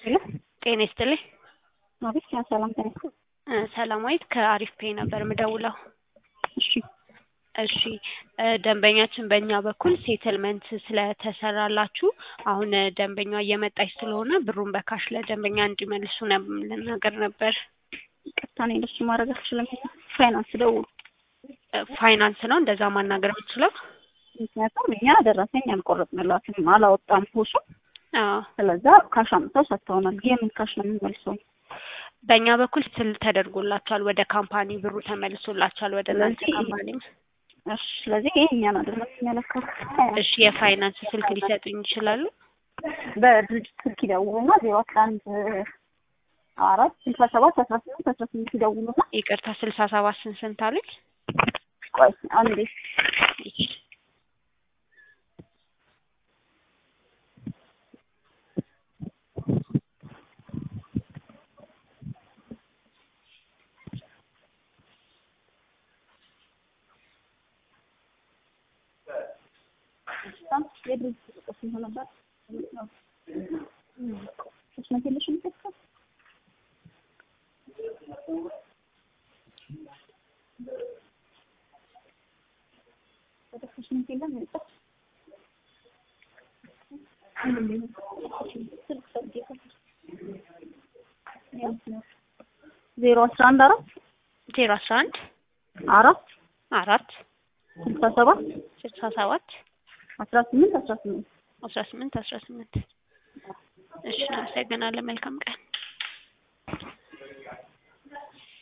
ሄሎ ጤና ይስጥልኝ። አቤት ያ ሰላም ተነሱ። እ ሰላማዊት ከአሪፍ ፔ ነበር ምደውለው። እሺ እሺ እ ደንበኛችን በእኛ በኩል ሴትልመንት ስለተሰራላችሁ አሁን እ ደንበኛዋ እየመጣች ስለሆነ ብሩን በካሽ ለደንበኛ እንዲመልሱ ነ- ልናገር ነበር። ቀጥታ እኔ እንደሱ ማድረግ አልችልም። ፋይናንስ ደውሉ። እ ፋይናንስ ነው እንደዛ ማናገር የምችለው? ምክንያቱም እኛ ደረሰኝ አልቆረጥንላትም አላወጣም ሆሱ አዎ ስለዛ ካሽ አምጥተው ሰጥተውናል። የምን ካሽ ነው የምንመልሰው? በእኛ በኩል ስል ተደርጎላችኋል። ወደ ካምፓኒ ብሩ ተመልሶላችኋል። ወደ እናንተ ስለዚህ- ካምፓኒም እሺ ስለዚህ ይሄ እኛን አይደለም የሚመለከተው። እሺ የፋይናንስ ስልክ ሊሰጡኝ ይችላሉ? በድርጅት ስልክ ይደውሉና ዜሮ አስራ አንድ አራት ስልሳ ሰባት አስራ ስምንት አስራ ስምንት ይደውሉና ይቅርታ ስልሳ ሰባት ስንት ስንት አሉኝ? ቆይ አንዴ የድርጅት ቁጥር ስንት ነበር? ሶስት መቶ የለሽም የምትከፍተው? ወደ ሶስት መቶ የለም የወጣው? ስልክ ፈልጌ ከፍቼ። ዜሮ አስራ አንድ አራት ዜሮ አስራ አንድ አራት አራት ስልሳ ሰባት ስልሳ ሰባት አስራ ስምንት አስራ ስምንት አስራ ስምንት አስራ ስምንት እሺ እናመሰግናለን። መልካም ቀን